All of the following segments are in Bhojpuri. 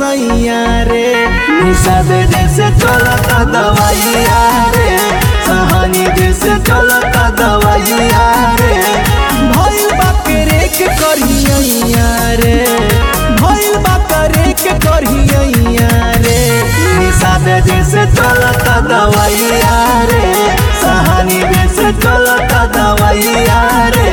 सैया रे निषाद जैसे चलता दवाइया रे सहानी जैसे चलता दवाइया रे भइल बा करेक करिया रे भइल बा करेक करिया रे निषाद जैसे चलता दवाइया रे सहानी जैसे चलता दवाइया रे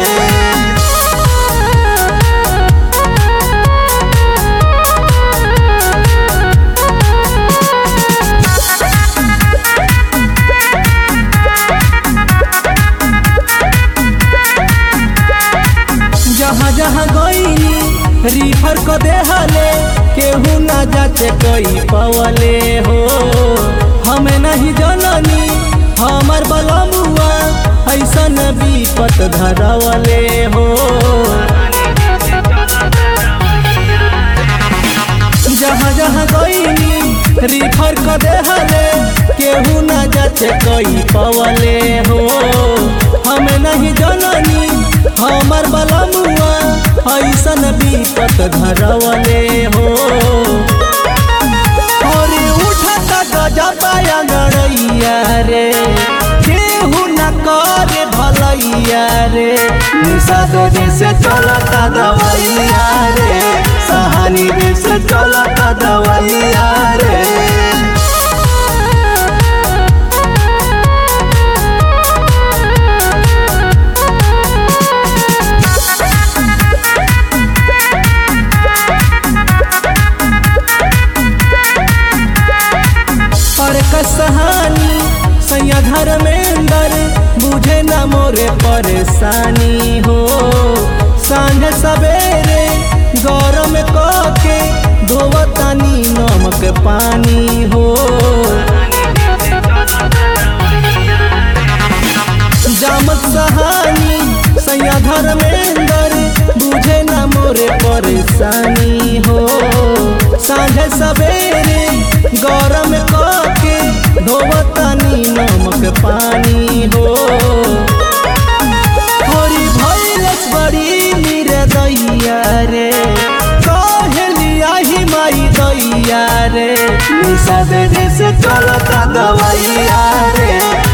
जहाँ जहाँ गईनी रिफर को देहले केहू ना जाचे कोई पवले हो हमें नहीं जननी हमर बलमुआ ऐसन विपत धरवले हो जहाँ जहाँ गईनी रिफर को देहले केहू ना जाचे कोई पवले हो हमें नहीं जननी हमर बलमुआ ऐसन विपत धरवले हो अरे उठत गजबाया गड़ैया रे केहू न करे भलैया रे निषाद जैसे चलता दवाइया रे सहानी जैसे चलता दवाइया रे और कसहानी सैया धर्मेंद्र बुझे न मोरे परेशानी हो सांझ सवेरे गरम के धोवतानी नमक पानी हो जामत सहानी सैया धर्मेंद्र बुझे न मोरे परेशानी हो सांझ सवेरे गरम के धोवतानी नमक पानी हो हरी भैलस बड़ी निरदैया रे कहलिया ही माई दैया रे निषाद जैसे चलता दवाइया रे